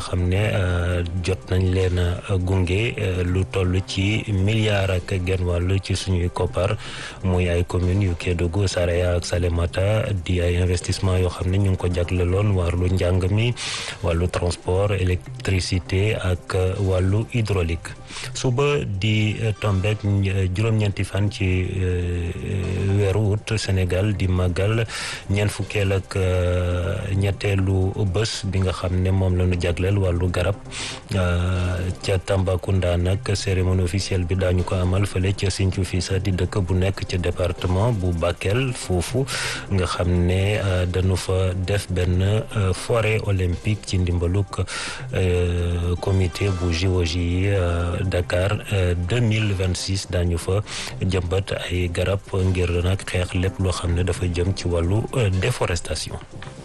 xam ne jot nañ leen a gunge lu toll ci milliard ak genn wàll ci suñuy koppar muy ay communes yu Kédougou Saraya ak Salémata di ay investissement yoo xam ne ñu ngi ko jagleloon wàllu njàng mi wàllu transport électricité ak wàllu hydraulique suba di tombek juróom-ñeenti fan ci weeru août Sénégal di màggal ñeent fukkeel ak ñetteelu bés bi nga xam ne moom la ñu jagleel wàllu garab ca Tambacounda nag cérémonie officielle bi daañu ko amal fële ca Sinthiou Fissa di dëkk bu nekk ca département bu Bakel foofu nga xam ne dañu fa def benn forêt olympique ci ndimbaluk comité bu géologie Dakar 2026 daañu fa jëmbat ay garab ngir nag xeex lépp loo xam ne dafa jëm ci wàllu déforestation